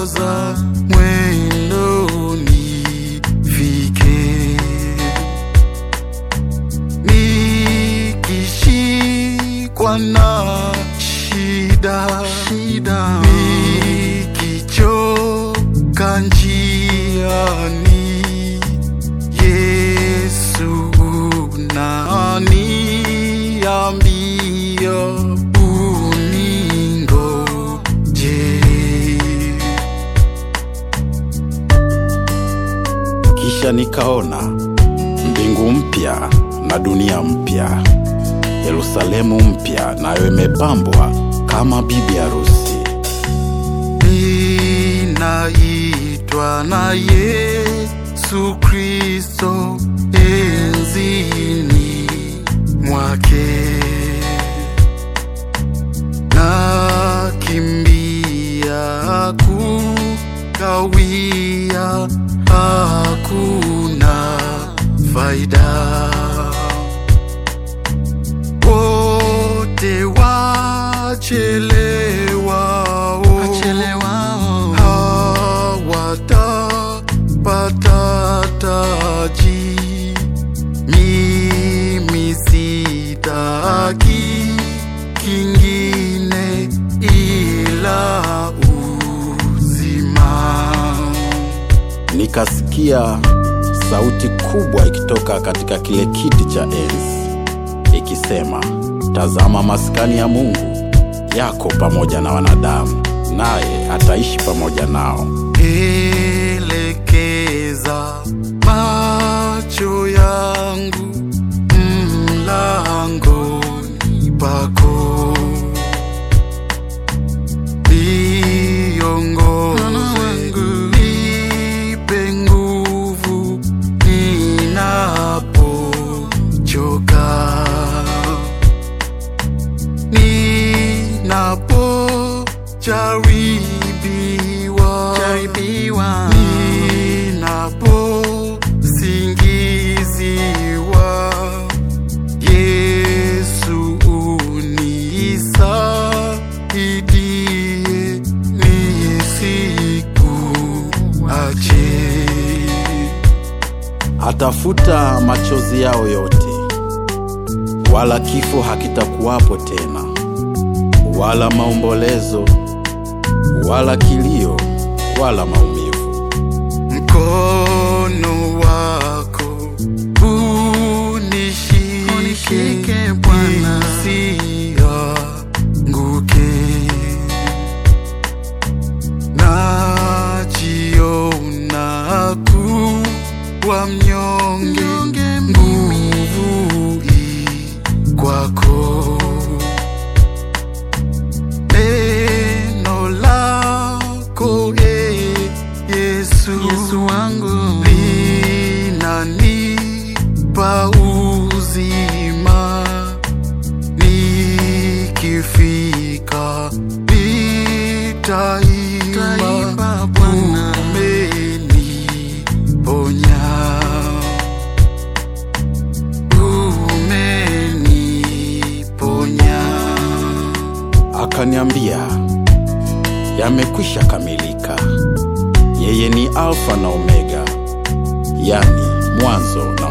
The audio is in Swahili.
niongoza mwendo nifike, nikishikwa na shida, shida nikichoka njiani, Yesu unaniambia uningoje. Kisha nikaona mbingu mpya na dunia mpya, Yerusalemu mpya, nayo imepambwa kama bibi harusi. ninaitwa na Yesu Kristo enzini mwake, nakimbia kukawia, hakuna faida wote wachelewao hawatapata taji. Mimi sitaki kingine ila uzima. Nikasikia sauti kubwa ikitoka katika kile kiti cha enzi ikisema, tazama, maskani ya Mungu yako pamoja na wanadamu, naye ataishi pamoja nao. Elekeza macho yangu mlangoni pako, niongoze, nipe nguvu ninapochoka, ninapojaribiwa, ninaposingiziwa, Yesu unisaidie, nisikuache. Atafuta machozi yao yote, wala kifo hakitakuwapo tena, wala maombolezo, wala kilio, wala maumivu. Mkono wako unishike Bwana, nisianguke. Najiona kuwa mnyonge, nguvu i kwako. Neno lako e Yesu, Yesu wangu linanipa uzima, nikifika nitaimba Bwana umeniponya, umeniponya. Akaniambia, yamekwisha kamilika. Yeye ni Alfa na Omega, yani mwanzo na